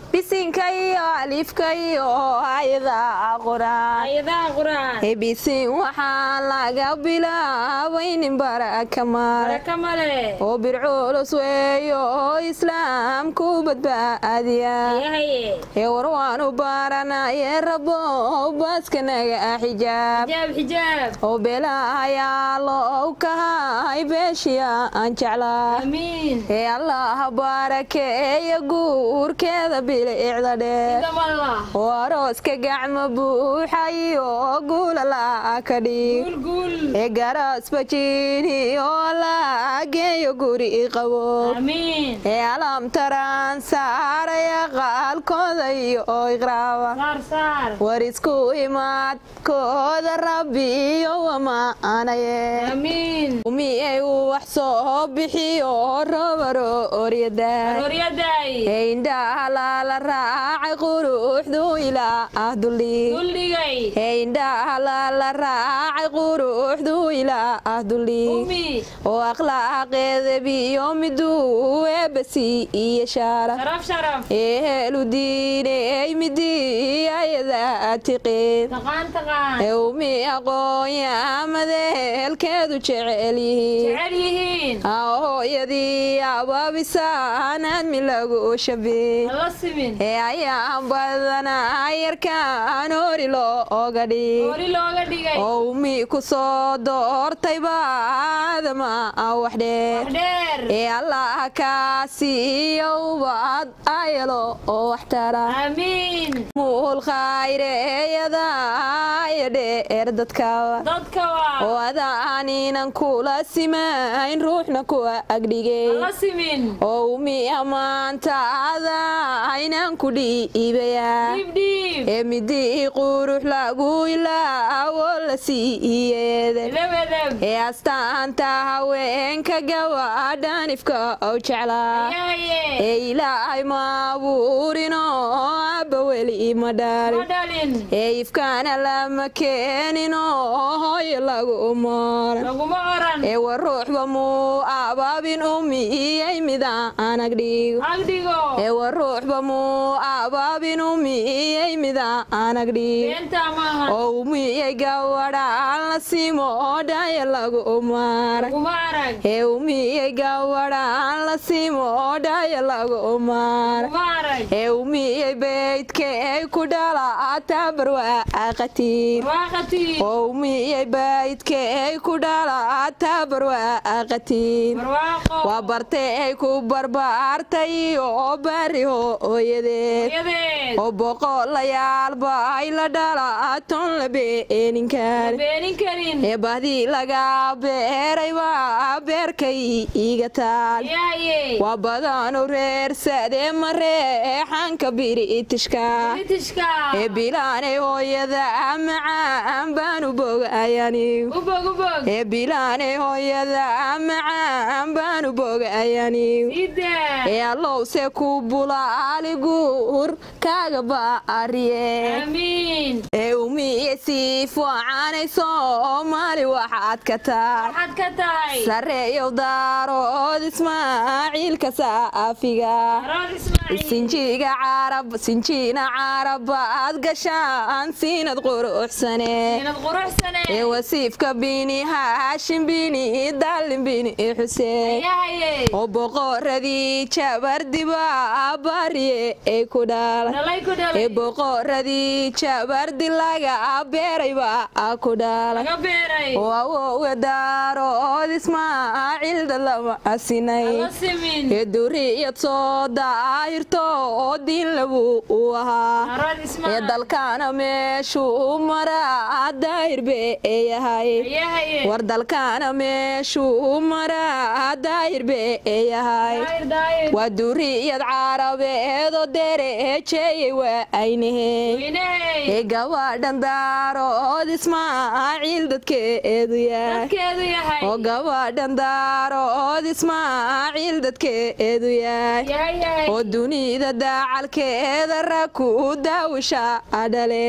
bisinka iyo alifka iyo ayada quraan ayadaha quraan bisin waxaa laga bilaabay nin baraka male baraka male oo birculus weeyo oo islaamku badbaadiya yahaye ee war waanu baranaye rabo baaskanaga xijaab xijaab xijaab oo beelahayaa loo kahay beeshiya aan jeclaa amiin ee allaha baarakeeya guurkeeda bilicda dheer idamalla oo arooska gacmo buuxayo guulala ka dhig guulguul ee garaas bajiini oo la geeyo guri qabo amiin ee alamtaraan saaraya qaalkooda iyo iqraaba saar saar war isku imaadkooda rabbiyo wamaanaye amiin umiyay uu wax soo bixiyo robaro oryada arooryaday ee indhaha laala raacay quruxdu ilaa ah duldhig duldhigay ee indhaha laala raacay quruxdu ilaa ah duldhig umi oo akhlaaqeeda biyo miduu eebasi iyo shaara sharaf sharaf ee heelu diiney midii ayada tiqeen taqaan taqaan ee umi aqoonyamadeelkeedu jecel yihiin jecel yihiin hooyadii abaabisaan aadmi lagu shabey hala simin ee ayaan badanaa yarkaan hori looga dhig hoori looga dhigay oo umi ku soo doortay baadama wax dheer wax dheer ee allah kaasiiyo ubad ayalo oo wax tara amiin muul khayreeyada iyo dheer dadkaba dadka waa oo adaaninan kula simayn ruuxna kuwa agdhigay hala simin oo umi ammaantaada aynaan ku dhiibayaa dhiib dhiib ee midii qurux lagu ilaawo la siiyeeda edab edab ee astaanta haweenka gawadhanifka ou jeclaa yahaye ee ilaahay ma abuurino abba weli ma ma dhalin dhalin ee ifkaana lama keenino hooyo lagu mooran laguma oran ee war ruuxba muu abaabin umiyey midaan agdhigo agdhigo ee war ruuxba muu abaabin umiyey midaan agdhigo beenta maaha oo umiyey gawadhaan la simo dhaya lagu maara laguma arag ee umiyey gawadhaan la simo dhaya lagu maara laguma arag ee umiyey beydkey ku dhala tabarwaaqatiin barwaaqatiin oo umiyey beydkey ku dhala tabarwaaqatiin barwaaqo waa bartay ku barbaartay oo bari hooyadeed hooyadeed oo boqolayaalba ay la dhala ton la beeninkaan beenin karin ee bahdii laga beeray waa beerkay iga taal yahaye waa badanu reersadee ma reexanka biritishka britishka ee bilaanay hooyada macaan baanu bogayani ubog ubog ee bilaanay hooyada macaan baanu bogayani ida ee allowse ku bulaali guur kaaga baariye amiin ee umiye sii fiicanay soomaali waxaad ka tahay waxaad ka tahay sareeyow daarood ismaaciilka saafiga arood ismaaciil sinjiga carab sinjiina carabaad gashaan siinad quruxsane inad quruxsane ee wasiifka bini haashim bini daalin bini xuseen yahaye oo boqoradii jabardiba bariye ee ku dhala dhalay ku ee dhalay boqoradii jabardi laga beerayba ku dhala laga beeray oo awowe daarood ismaaciil dalama asinay hala simin ee duriyad soo daahirto oo diin labu u ahaa arood ee ismaaciil dalkaana meeshuu maraa daahir bee yahay yahaye war dalkaana meeshuu maraa daahir bee yahay daayir daayir waa duriyad carabeedoo dereejeeyey waa aynahee weyney ee gabadhan daarood ismaaciil dadkeedu yahay dadkeedu yahay oo gabadhan daarood ismaaciil dadkeedu yahay yahay yahay oo dunida daacalkeeda rag ku daawisha dhaleen dhaleen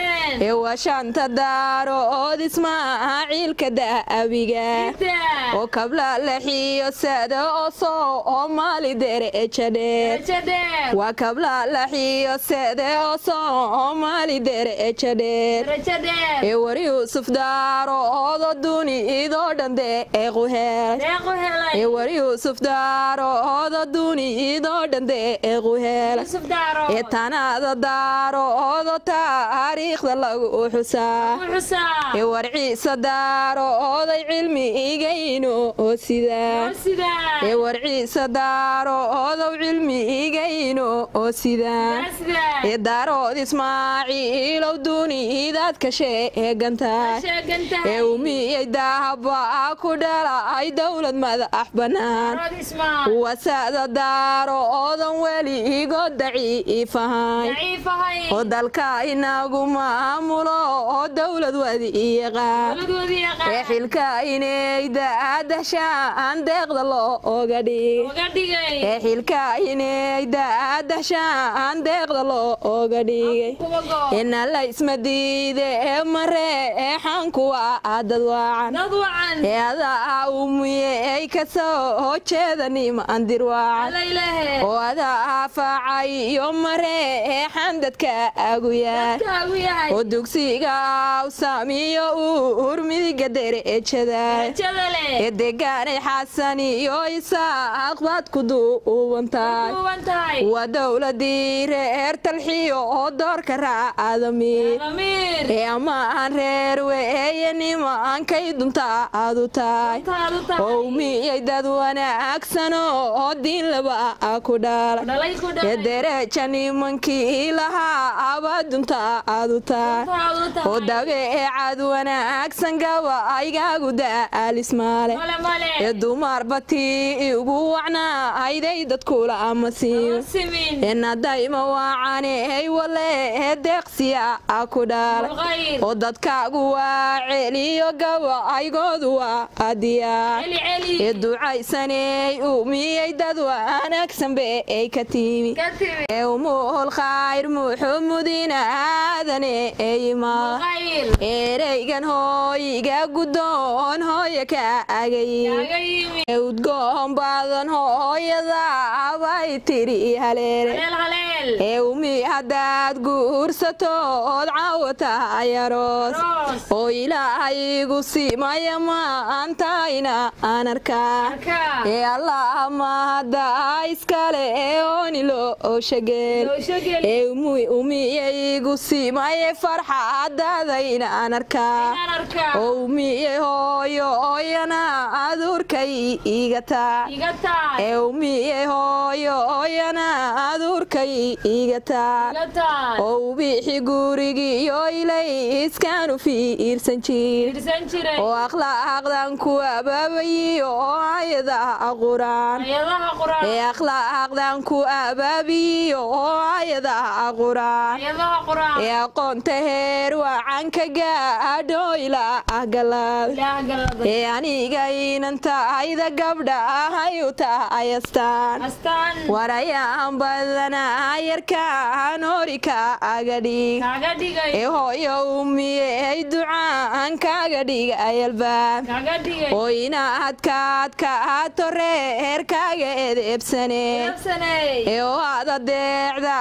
Rajadeen. ee waa shanta daarood ismaaciilka da'abiga Ida. oo kabla laxiyo sada oo soomaali derejadheer Rajadeen. waa kabla laxiyo sade oo soomaali derejadheer Rajadeen. ee war yuusuf daaroodo dunidoo dhan deequ helay Deequ helay. ee war yuusuf daaroodo dunidoo dhan deequ helay Yusuf Daaro. ee tanaada daaroodo taariikhda lagu xusaa Wuxuusaa. ee war ciise daarooday cilmigayno oo sidaa Sidaa. ee war ciise daaroodow cilmigayno oo sidaa Sidaa. ee daarood ismaaciilow dunidaad ka sheegantahay Sheegan tahay. ee umiyey daahaba ku dhalay dowlad madax bannaan Rood Ismaal. wasada daaroodan weligood daciifahayn Daciif ahayn. oo dalka inagu maamulo oo dowlad wadi yaqaan Dowladoodii yaqaan. ee xilka inayda adashaan deeqda looga dhigay Uga dhigay. ee xilka inayda adashaan deeqda looga dhigay Kuwa go. ina la isma diide ee mareexan kuwa dad waacan Dad wacan. ee adaa umiyey ka soo jeeda nimandir waacan Alla ilaahe. oo adaa faacay iyo mareexan dadka agu yaal Dadkaagu yahay. oo dugsiga awsamiyo uur midiga derejada Rajada leh. ee degaanay xasan iyo isaaq baad ku duubantahay Duuban tahay. waa dowladii reer talxiyo oo doorka raacadami Damiir. ee ammaan reer weeye nimankay dunta aadu tahay Taadu tahay. oo umiyey dad wanaagsano oo diin laba ku dhalay Dhalay ku ee dhalay. dereja nimankii lahaa abaa dunta aadu tahay Taadu tahay. oo dabeecad wanaagsan gaba aygaagu daalismaale Male male. ee dumar batii ugu wacnaayday dadkula ama siiyo Simin. enadayma waacaney wale ee deeqsiya ku dhalay Mulqayr. oo dadkaagu waa celiyo gaba aygoodu waa adiyaa Celi celi. ee ducaysaney umiyey dad wanaagsan be ay ka timi Ka timi. ee umuhul khayr muxumudina aadane ee yimaa Mulqayr. ereygan hooyiga guddoon hooya ka agayi Kaaga yimi. ee udgoon badan hooyada abay tiri haleere Haleel haleel. ee umi haddaad guursatood caawata ayaroos Roos. oo ilaahaygu simaya maantayna aan arkaa Arka. ee allah mahadda iskale ee oonilo oo shageel Doosho geli. ee umi- umiyaygu simaye farxadadayna aan arkaa Inaan arkaa. oo umiyey hooyo ooyana aduurkay iga taa Iga tahay. ee umiyey hooyo ooyana aduurkay iga taa Iga tahay. oo ubixi gurigiyo ilay iskaanu fiirsan jir Fiirsan jiray. oo akhlaaqdan ku abaabayiyo oo ayadaha quraan Ayadaha quraan. ee akhlaaqdan ku abaabiyo oo ayadaha quraan Ayadaha quraan. ee aqoonta heer wacanka gaadho ilaa galaad Ilaah galada. ee aniga inanta ayda gabdha ahay u tahay astaan Astaan. warayaan badanaa yarkaan horika aga dhig Kaaga dhigay. ee hooyo umiyey ducaan kaaga dhiga ayalbaab Kaaga dhigay. oo inaad kaadkaato reerkaaga edeebsane Qabsanay. ee oo aad adeecda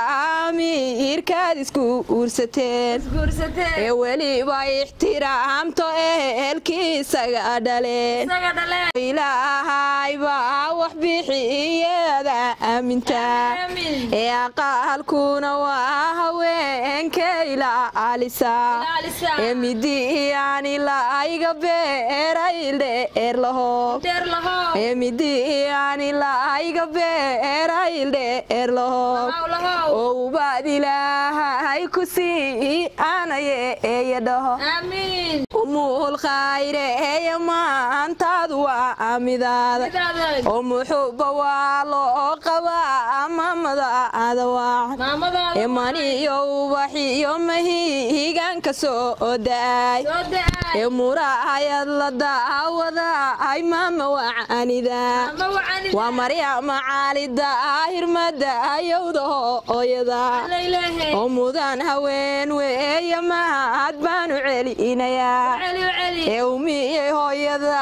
amiirkaad isku uursateen Guursatay. ee weliba ixtiraamto ehelkii isaga dhaleen Isaga dhaleen. ilaahay baa wax bixiyeeda aamintaa Aamin. ee aqaalkuna waa haweenka ilaalisa Ilaalisa. ee midiyaani laayga beeray dheer laho Dheer laho. ee midiyaani laayga beeray dheer laho Lahow lahow. oo ubaad ilaahay ku sii aanaye eeya dhaho Amiin. umuul khayre eeya maantaadu waa amidaada Sidaada. oo muxuuba waa loo qabaa mamada maamadaada waacan maamadaada ee maniyo ubaxiyo mahihigaanka soo da-ay soo da-ay ee muraayad la daawada ay maama wacanida ama wacanida waa maryama caalida hirmada ayowda hooyada alaylehe oo mudan haween weeye mahad baanu celinayaa celi celi ee umiyey hooyada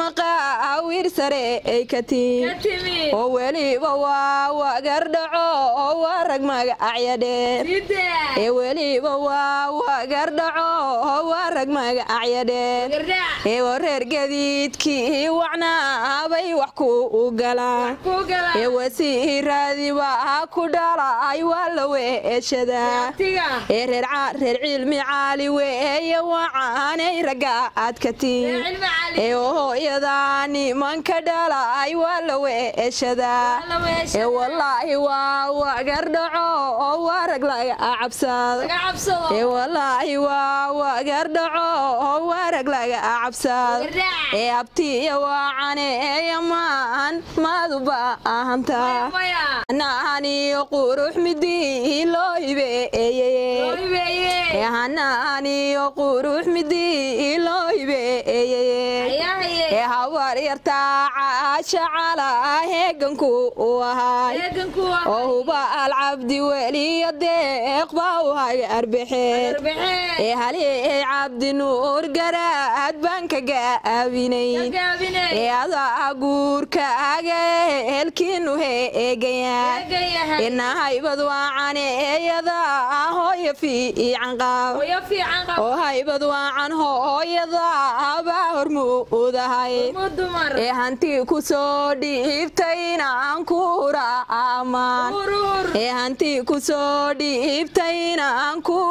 maqaawir sare ay ka tiin ka timi oo weliba waa wagardhaco oo waa rag magacya dheer sida ee weliba waa wagardhaco oo waa rag magacya dheer gardhac ee wareer gadiidkii wacnaabay wax ku galaan ku gala ee wasiiraadiba ku dhalay waa la weeshadaa tiga ee reer ca- reer cilmi caali weeye wacaanay ragga aad ka tiin cilmi cali ee hooyada nimanka dhalay waa la weeshadaa la weesha ee wallaahi waa wagardhaco oo waa rag laga cabsado laga cabsado ee wallaahi waa wagardhaco oo waa rag laga cabsado gardhac ee abtiya waacaneeya maan maadu baahantaa maya hanaaniyo qurux midii loo hibeeyeye hibeeye ee hanaaniyo qurux midii loo hibeeyeye ayahaye ee habar yartaa caasha calaa heeganku u ahaay eeganku oo huba alcabdi weliyo deeq baa u hay arbexeen arbixee ee halihey cabdi nuur garaad baan ka gaabinay gaabine ee adaa guurkaaga helkiinu heegayaa eegayahay inahaybad waacan eeyada hooya fiican qaab hoyo fiican qab oo haybad waacan hooyada baa hormuudahay mu dumar ee hanti ku soo dhiibtaynaan ku raamaan urur ee hanti ku soo dhiibtaynaan ku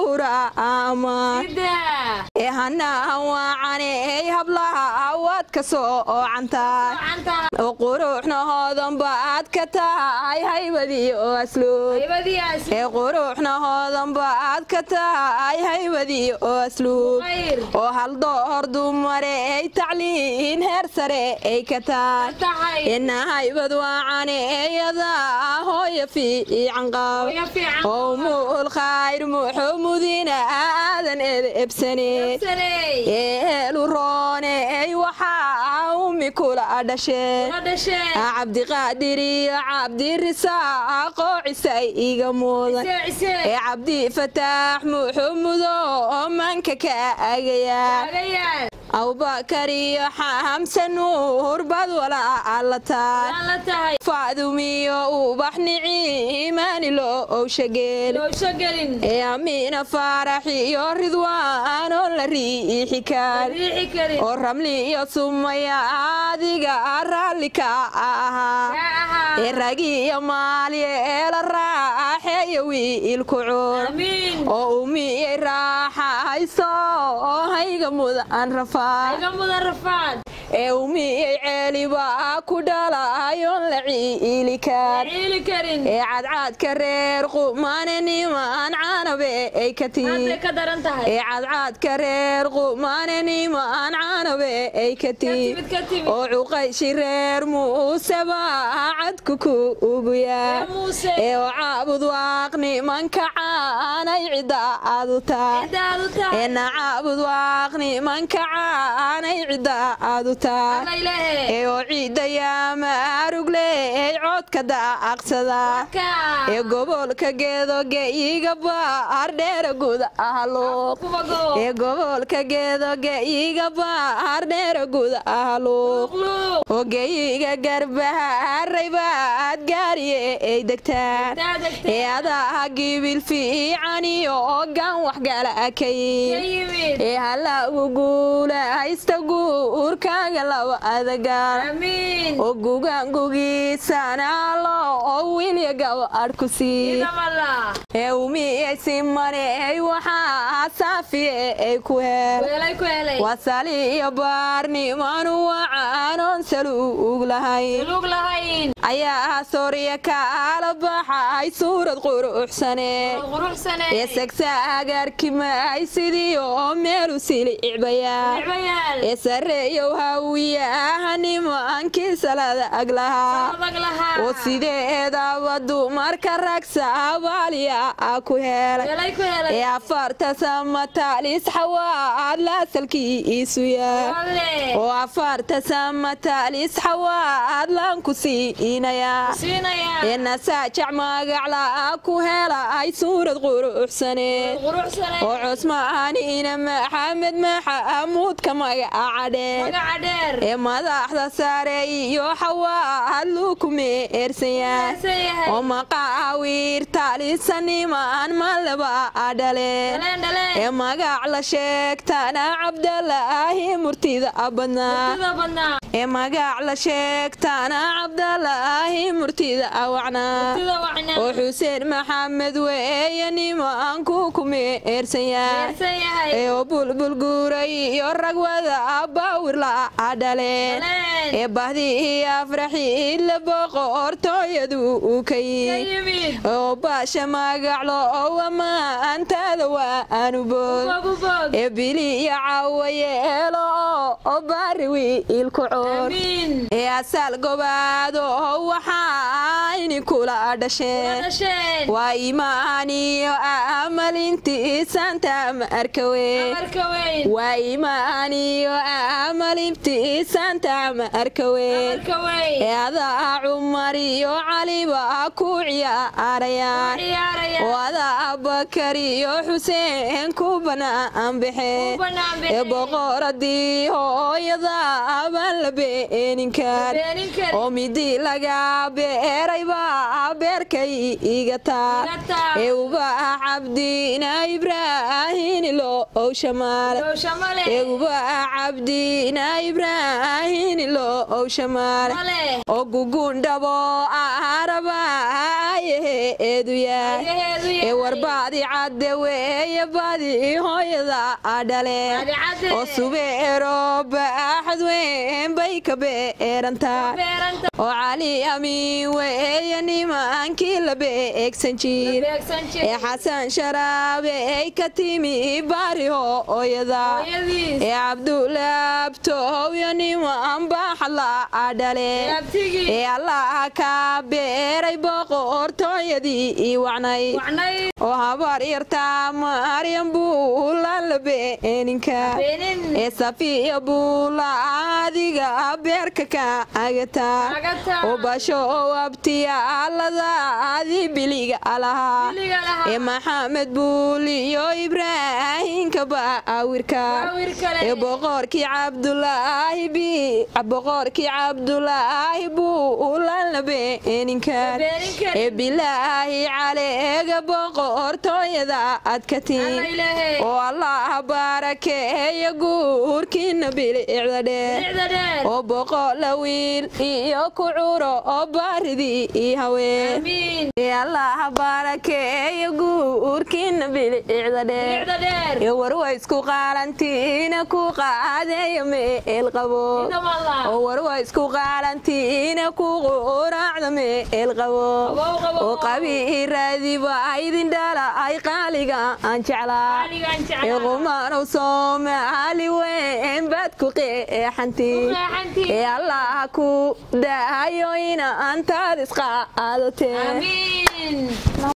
raamaan sida ee hanaan waacaneey hablaha waad ka soo ocantaa gacanta oo quruuxna hoodan baad ka tahay haybadii oo asluub haybadiyaas ee quruuxna hoodan baad ka tahay haybadii oo asluub khayr oo hal door dumare ay tacliin heer sare ay ka tahay tahay ina haybad waacaneeyada hooya fiican qab hoyo fiican oo muul khayr muxumudina aadan ebsaneed sanay eelu rooney waxaa ummi kula dhasheen la dhashee cabdiqaadir iyo cabdirisaaqoo cisay iga mudan ise ise ee cabdi fataax muxumudo oo manka ka agayaa agayaal abubakar iyo xamse nuur bad walaa tahay waan la tahay faadumiyo ubax niciimaani loo owshageel loosho gelin ee amiina faarax iyo ridwaan oo la riixi kar riixi karin oo ramli iyo sumaya adiga raalli ka ahaa yaa ahaa ee ragi iyo maaliye eela raaxeeyo wiilku cuur amiin oo umiyey raaxayso oo hayga mudan rafaad iga mudan rafaad ee umiyey ceeliba ku dhalayoon la ciili kar ciili karin ee cadcaadka reer qumane niman canabe ay ka tihi hadday ka daran tahay ee cadcaadka reer qumane niman canabe ay ka ka tihi timid ka timid oo cuqayshi reer muuseba cadku ku ugu yaa yaa muuse ee oo caabud waaq nimanka caanay cidda aad u tahay cidaad u tahay ee nacaabud waaq nimanka caanay cidda aad u tahay alla ilaahe ee oo ciidda yaama arugley codka daaqsada ka ee gobolka geedoge iga baar dheera guud ahluuq kubago ee gobolka geedoge iga baar dheera guud ahluuq luuq ogeyiga garbaharay baad gaariye ay degtaan taa ee degtay adaa gibil fiicaniyo ogaan waxgala ka akayin yimid ee halagu guulaysta guurkaaga laba adagaan amiin oo gugaangugiisanaalo oo wiilya gaba adhku sii idamala ee umiyey simaney waxaa saafiye ay ku hel weelay ku helay wasali iyo baarnimanu wacaanoon saluug lahayn Lug lahayn. ayaa sooriya kaala baxay suurad quruxsane Quruxsane. ee sagsa agaarkimay sidii oo meelu sili icbayaa Nicmayaal. ee sareeyow hawiyaha nimankii salada ag lahaa Adag lahaa. oo sideedaba dumarka rag saabaaliya ah ku helay Helay ku helay. ee afarta samatalis xawaad laasalkii iisu yaa Walle. oo afarta samatalis xawaad laan ku siinayaa Siinaya. ee nasaajac magacla ku helay suurad quruxsane Quruxsane. oo cusmaaniina maxamed maxamuudka magaca dheer Magaca dheer. ee madaxda sare iyo xawaad luku meersanyaa Meersan yahay. oo maqaawiirta lisanimaan malaba dhale Dhaleen, dhaleen. ee magac la sheegtana cabdalaahi murtida badnaa Sida badnaa. ee magac la sheegtana cabdalaahi murtida wacnaa Sida wacnaa. oo xuseen maxamed weeye nimanku ku meersanyaa Meersan yahay. ee oo bulbul guuray iyo ragwada baawirla dhale Dhaleen. ee bahdii afraxiid la boqortooyadu uu ka Ka yimid yimid. oo baasha magaclo oo amaantaada waa aanu bood Bog u bog. ee bili iyo caawayeelo oo baari wiilku coor Amiin. ee asaal gobaado waxaa ini kula dhasheen Dhasheen. waa imaaniyo amalintii saanta ma arkawe Amarka weyn. waa imaaniyo amalintii saanta ma arkawe Amarka weyn. ee adaa cumar iyo caliba ku ciyaarayaan Ciyaaraya. oo adaa bakar iyo xuseen ku banaan baxe Ku banaan baxe. ee boqoradii hooyada abaan la beenin kar Beenin kar. oo midi laga beeray baa beerkay iga taar Iga taar. ee ubaa cabdina ibraahin loo shamaale Low shamale. ee ubaa cabdina ibraahin loo shamaale Male. oo gugundhabo araba eedu yaay Ayaheedu ee yahay. warbaadi cadde weeye badi hooyada dhale Badi cadde. oo subeero baaxad weyn bay ka beerantaa Beeranta. oo cali amiin weeye nimankii la beegsan jir Beegsan jir. ee xasan sharaabe ay ka timi baari hooyada Hooyadiis. ee cabdulaabtow iyo niman baaxadla dhale Abtigii. ee allaha ka beeray boqortooyadii ii wacnay Wacnay. oo habar yartaa maryam buulaan la beeninka Beenin. ee safiya buula adiga beerka ka agataa Agataa. oo basho oo abtiyaaladaadii biliga lahaa Biliga lahaa. ee maxamed buul iyo ibraahinka baawirka Baawir kale. ee boqorkii cabdulaahi bi boqorkii cabdulaahi buulaan la beeninka Beenin kar. ee bilaahi caleega boqortooyada adkatiin Alla ilaahay. oo allah baarakeeya guurkiina bilicda dheer Bilicda dheer. oo boqola wiil iyo ku curo oo baaridii ii haween Amiin. ee allah baarakeeya guurkiina bilicda dheer Bilicda dheer. ee warwa isku qaalantiina ku qaadeeya meel qabo Inta wallah. oo warwa isku qaalantiina ku quraacda meel qabo Qabow, qabow. oo qabiiraadiba idin dhala ay qaaliga aan jeclaa Qaaligaan jeclaa. ee qumaanow soomaali weyn baad ku qeexantii Ku qeexantii. ee allah ku daayo ina antaad isqaadatee Amiin.